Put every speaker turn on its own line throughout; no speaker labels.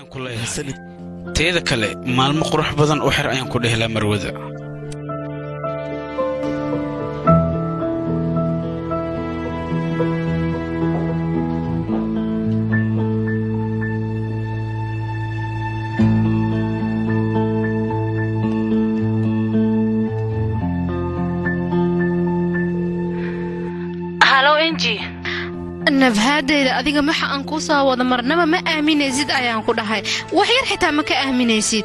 ayaan ku leeyahay teeda kale maalmo qurux badan u xir ayaan ku dhehelaa marwada
halow enji
nabhaadayda adiga maxa aan kuu soo wada marnaba ma aaminaysid ayaan ku dhahay wax yar xitaa ma ka aaminaysid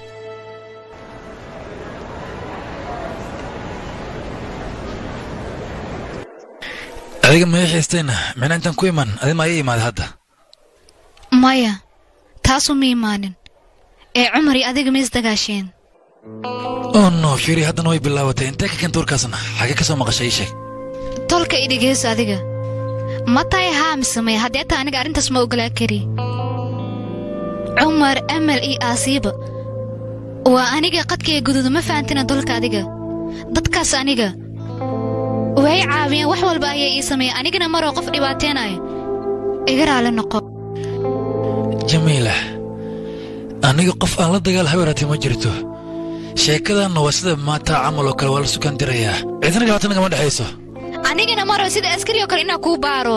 adiga maya xiistayna micna intaan ku iman adi ma ii imaada hadda
maya taasu ma imaanin ee cumar iyo adiga ma isdagaasheen
oh no fiiri haddana way bilaabatay intee ka keenta warkaasna xagee ka soo maqashay ii sheeg
tolka i dhegeyso adiga ma tahay haa mise maya haddee taa aniga arrintaas ma ogolaa kari cumar amal iyo aasiiba waa aniga qadkaiga guduuda ma fahantina dolka adiga dadkaas aniga way caawiyeen wax walba ayay ii sameeyeen anigana maroo qof dhibaateenaya iga raali noqo
jamiila aniga qof aan la dagaal habeeraatay ma jirto sheekadanna waa sida maanta camal oo kale waa la sukan dirayaa cidna dhibaata nagama dhexayso
anigana maro sida askari oo kale inaa kuu baaro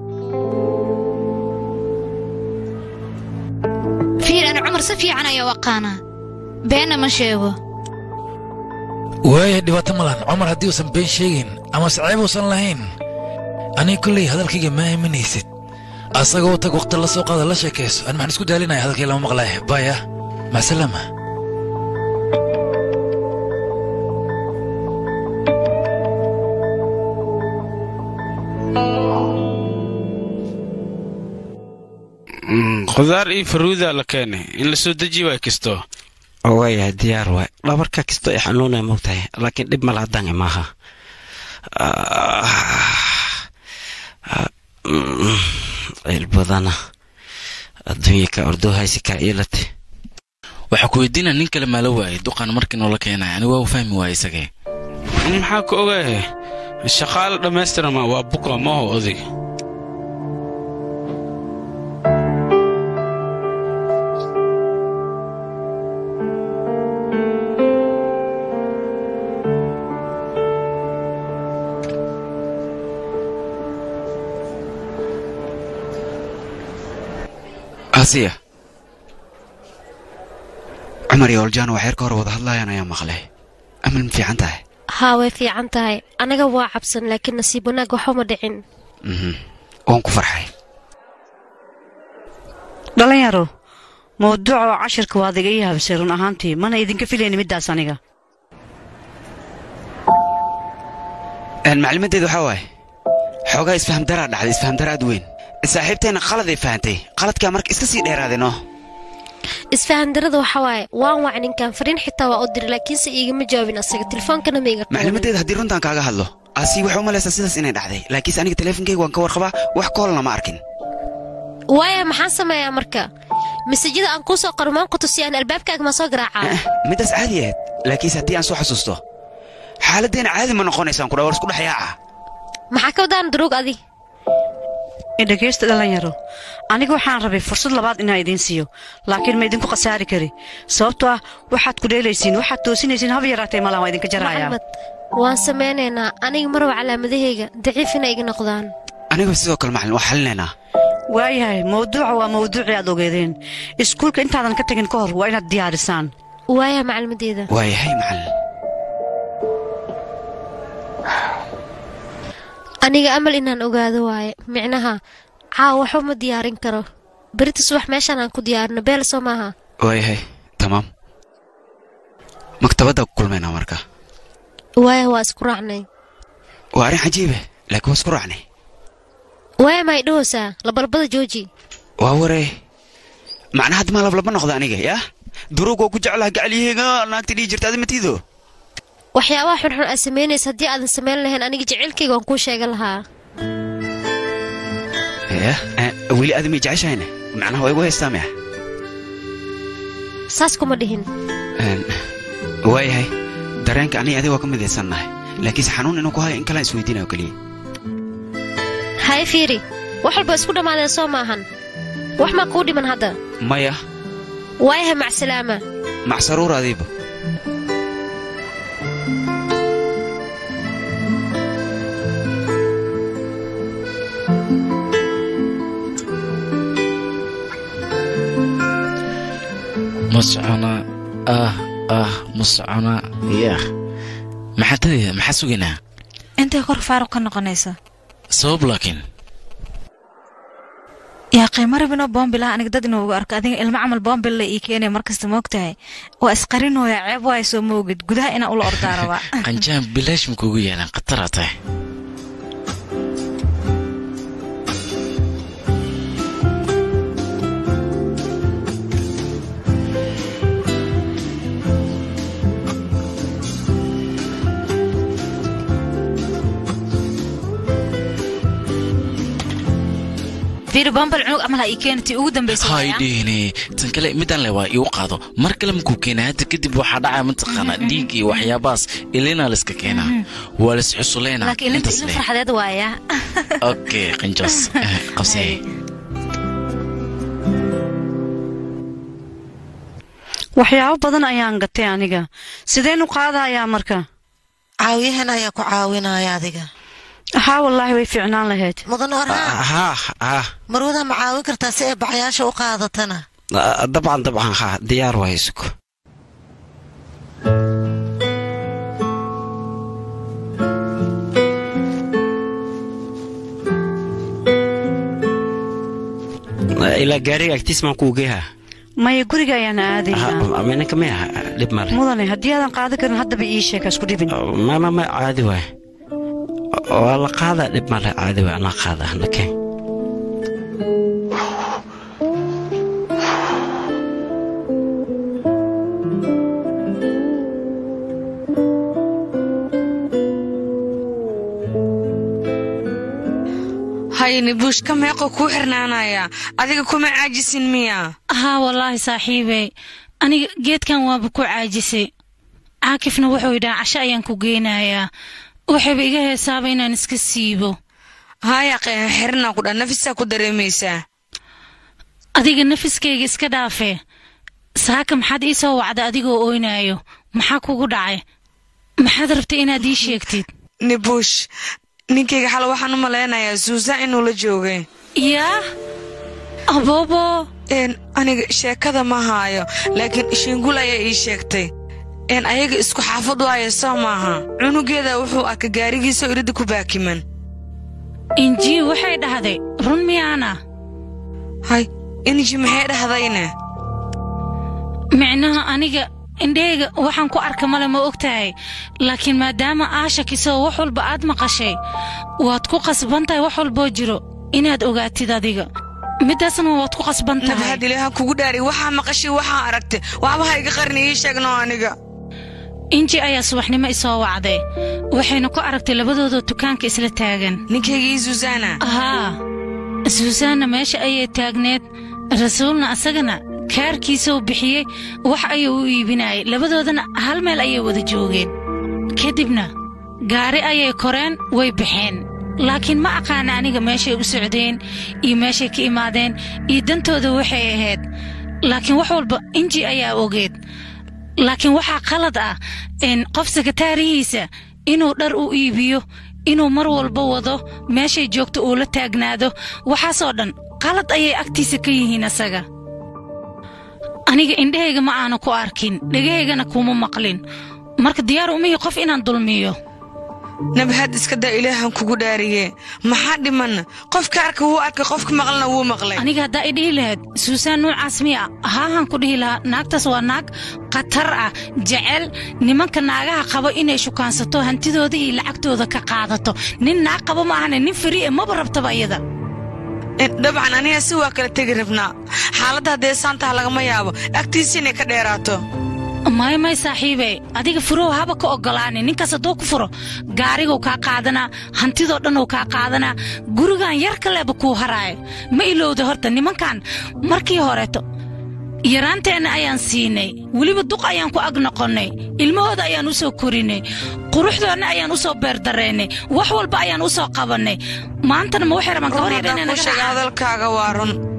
fiir ani cumar si fiican ayaa u aqaanaa beenna ma sheego
waaya dhibaato malan cumar haddii uusan been sheegin ama saceeb uusan lahayn aniga kolley hadalkayga ma aaminaysid asagoo tag wakhti la soo qaada la sheekayso an maxaan isku daalinaya hadalkay lama maqlaya baya macsalaama
khudaar iyo faruuda la keenay in la soo dejiye waa kisto
waayahay diyaar waay dhabarka kastoo i xanuunaya mogtahay laakiin dhib mala haddaan imaaha cilbadana adduunyaka ordoohaysi kaa iilate
waxaa ku weydiina nin kale maala waayay duqaan markii noola keenaya anigu waa u fahmi waaya isagee
maxaa ka ogaahe shaqaale dhammaystirama waa buka maho odig
asiya cumar iyo oljaano waxyar ka hor wada hadlaayaan ayaa maqlay amal ma fiican tahay
haa way fiican tahay anaga waa cabsan laakiin nasiib wanaag waxuma dhicin
waan ku farxay
dhalinyaro mawduuca oo cashirka waad iga ii habsay run ahaantii mana idinka filayni middaas aniga
maclimadeedu waxaa waaye xoogaa isfahamdaraa dhacday isfahamdara aad weyn saaxiibteenna qaladay fahantay qaladkaa marka iska sii dheeraaday noo
isfahandarada waxa waaye waan wac ninkan fariin xitaa waa u diri laakiinse iigama jawaabin asaga tilefoonkana ma iga
maclimadeeda haddii runtaan kaaga hadlo asi waxay u malaysaa sidaas inay dhacday laakiinse aniga teleefonkayga waan ka warqabaa wax koolna ma arkin
waaya maxaan sameeyaa marka masajada aan kuu soo qoro maan ku tusi aan albaabkaaga ma soo garaacaa
middaas caadi ahayd laakiinse haddii aan soo xasuusto xaaladdeena caadi ma noqonaysaan kudha war isku dhex yaaca
maxaa ka wadaan duruug adi
dhegaysta dhalinyaro aniga waxaan rabay fursad labaad inaan idiin siiyo laakiin ma idinku khasaari kari sababtoo ah waxaad ku dheelaysiin waxaad toosinaysiin haba yaraatay malahan waa idinka jarayaa
maxamed waan samaynaynaa aniga marwa calaamadahayga daciif inay iga noqdaan
aniga sidoo kale macalin waa xalinaynaa
waayahay mawduuca waa mawduucii aad ogeedeen iskuulka intaadan ka tegin ka hor waa inaad diyaarisaan
waaya macalimadeeda
waayahay macalin
aniga amal inaan ogaado waaye micnaha caawa waxba ma diyaarin karo berita subax meeshaan aan ku diyaarino beel soo maaha
waayahay tamaam maktabadda ku kulmaynaa marka
waaya waa isku raacnay
waa arrin cajiibe laakiin waa isku raacnay
waaya ma idhahoosaa labalabada jooji
waa waree macnaha hadda maa lablaba noqda aniga yaa duruug waa ku jeclaha gacalyaheyga naagta dhihi jirta adi matiido
waxyaabaha xunxun aad samaynaysa haddii aadan samayn lahayn aniga jaceylkayga waan kuu sheegan lahaa
weli aada may jeceshahayne macnaha waa igu haystaa maya
saas kuma dhihin
waayahay dareenka aniga adiga waa ka midaysannahay laakiinse xanuun inuu ku hayo in kalaan isweydiinayo keliya
haye fiiri wax walba isku dhammaadeen soo maahan wax maa kuu dhiman hadda
maya
waayaha macsalaama
macsaruur adiiba
ma socona ah ah ma socona yaah maxaa tadaya maxaa sugaynaa
intay kor faaruq ka noqonaysa
sabab laakiin
yaa qiimo rabinoo boombilaha aniga dad inuu uga arko adiga ilmo camal boombil la ii keenaya markasta moogtahay waa isqarinooya ceeb waay soo moogid gudaha inaa ula ordaa rabaa
qanjaan bilaash ma kuugu yaalaan khataraa tahay
fiiri boombal cunug camal ha ii keena tii ugu dambaysa
hay dhihine tan kale midaan le waa iigu qaado mar kale makuu keenaa hadda kadib waxaa dhacaya mataqaanaa dhiig iyo waxyaabahaas ilinaa layska keenaa waa lays xusuleynaa
laakiin ilinta
intaas
ilin
leh
farxadeed waaya
okay qanjoos Eh, qabsee
waxyaabo badan ayaan gatay aniga sideen u qaadayaa marka
caawiyahan ayaa ku caawinaya adiga
haa wallaahi way fiicnaan lahayd
mudan orhaan
haa haa
marwada ma caawin kartaa si ay baxyaasha u qaadatana
dabcan dabcan haa diyaar waa isugu ilaa gaariga agtiis maan kuu geeha
maya guriga ayaan aadaynaa
minanka maya dhib male
mudane haddii aadan qaadan karin haddaba ii sheeg ha isku dhibin
mama ma caadi waay waa la qaadaa dhib male caadi waay anaa qaada nakeen
hayni buushka meeqo kuu xirnaanaya adiga kuma caajisin miya
haa wallaahi saaxiibey aniga geedkan waaba ku caajisay caakifna wuxuu yidhaha casho ayaan ku geynayaa waxayba iga heesaaba inaan iska siibo
haya qeeha xirnaa ku dha nafisaa ku dareemaysaa
adiga nafiskayga iska dhaafee saaka maxaad ii soo wacda adigoo ooynaayo maxaa kugu dhacay maxaad rabtay inaad ii sheegtid
nibuush ninkayga xal waxaan u malaynayaa suusan inuu la joogay
yaa aboobo
een aniga sheekada ma haayo laakiin shiingul ayaa ii sheegtay een ayaga isku xaafad waayo soo maaha cunugeeda wuxuu arka gaarigiisa iridda ku baakiman
injii waxay dhahday run miyaana
hay inji maxay dhahdayne
micnaha aniga indheyga waxaan ku arka male ma og tahay laakiin maadaama aa shakiso wax walba aad maqashay waad ku qasban tahay wax walboo jiro inaad ogaatid adiga middaasna waad ku qasban tahay
nabahad ilaaha kugu dhaari waxaa maqashay waxaa aragtay waxba ha iga qarni ii sheegno aniga
inji ayaa subaxnimo isoo wacday waxayna ku aragtay labadoodoo dukaanka isla taagan
ninkaygii suusaana
haa suusaanna meesha ayay taagneed rasuulna asagana kaarkiisuu bixiyey wax ayuu u iibinayay labadoodana hal meel ayay wada joogeen kadibna gaari ayay koreen way baxeen laakiin ma aqaana aniga meeshay u socdeen iyo meeshay ka imaadeen iyo dantooda waxay ahayd laakiin wax walba inji ayaa ogeed laakiin waxaa qalad ah in qof sakataarihiisa inuu dhar u iibiyo inuu mar walba wado meeshay joogto uu la taagnaado waxaasoo dhan qalad ayay agtiisa ka yihiin asaga aniga indhahayga ma aana ku arkin dhegahaygana kuma maqlin marka diyaar umihi qof inaan dulmiyo
nabahad iska daa ilaahan kugu dhaariye maxaa dhimanna qofka arka wuu arkay qofka maqlana wuu maqlay
aniga haddaa i dhihi lahayd suusaan nuucaas miya haahan ku dhihi lahaa naagtaas waa naag khatar ah jecel nimanka naagaha qabo inay shukaansato hantidooda iyo lacagtooda ka qaadato nin naag qabo ma ahane nin fari e maba rabtaba iyada
dabcan aniga si waa kala tegi rabnaa xaaladda haddee saantaha lagama yaabo agtiisa inay ka dheeraato
may may saaxiibe adiga furow haba ka oggolaani ninkaas hadduu ku furo gaariguu kaa qaadanaa hantidoo dhanuu kaa qaadanaa gurigan yar kaleeba kuu haraayo ma ilowda horta nimankan markii horeeto yaraanteenna ayaan siinay weliba duq ayaan ku ag noqonnay ilmahooda ayaan u soo korinay quruxdoodna ayaan u soo beerdarraynay wax walba ayaan u soo qabannay maantana ma waxay rabaan gabar yar inay naga
hadalkaaga waa run